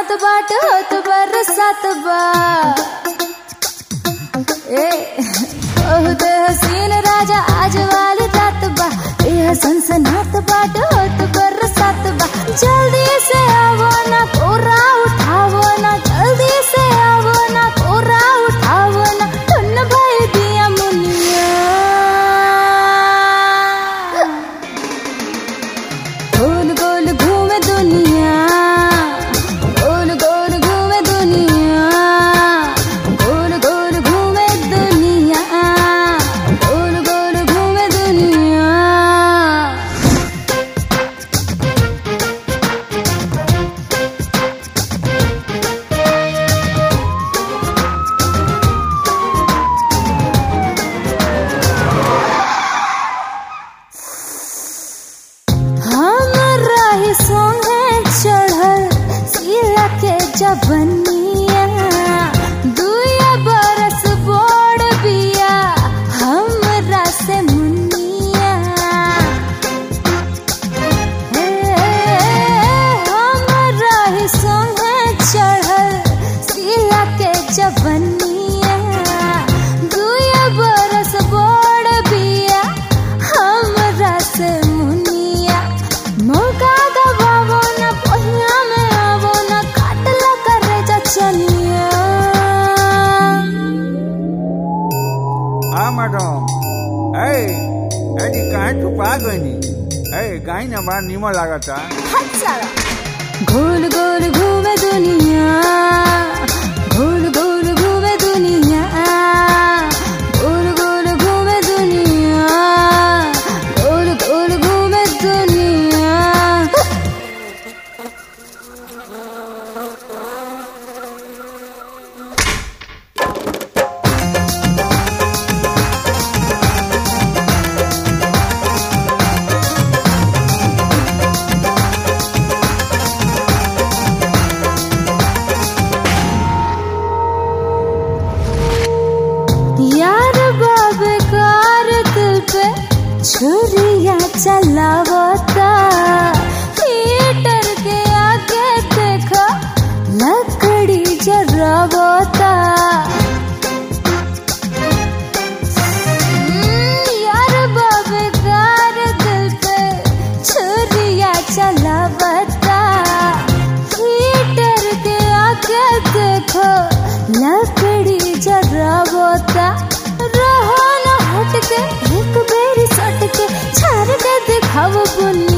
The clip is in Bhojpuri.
नात बाट होत बरसात बा ए बहुत हसीन राजा आज वाली रात बा ए सनसनात बाट होत बरसात बा जल्दी से आवो ना कोरा उठावो ना जल्दी से आवो ना कोरा उठावो ना धुन भाई दिया मुनिया गोल गोल घूमे दुनिया गोल गोल घूमे दुनिया गोल गोल घूमे दुनिया गोल गोल घूमे दुनिया हमरा ही सोहे चढ़ल सिला के जबनिया दुया बरस बोड़ बिया हमरा से मुनिया हे हमरा ही सोहे चढ़ल सिला के जबनिया दुया बरस बोड़ बिया हमरा से मुनिया मौका गवावो न पहिया में आवो न काटला करे चनिया હા મેડમ એ એની કાંઈ છુપા ગઈ ની એ કાંઈ ને બાર નીમો લાગતા गोल गोल घूमे दुनिया गोल गोल घूमे दुनिया गोल गोल घूमे दुनिया गोल गोल घूमे दुनिया यार बाबे कार दिल पे छुरिया चलावता हीटर के आगे देखो लकड़ी जरावता हम्म, यार बाबे कार दिल पे छुरिया चलावता हीटर के आगे देखो लकड़ी जरावता रहो न हट के एक बेरी सट के छार के दिखाव बुन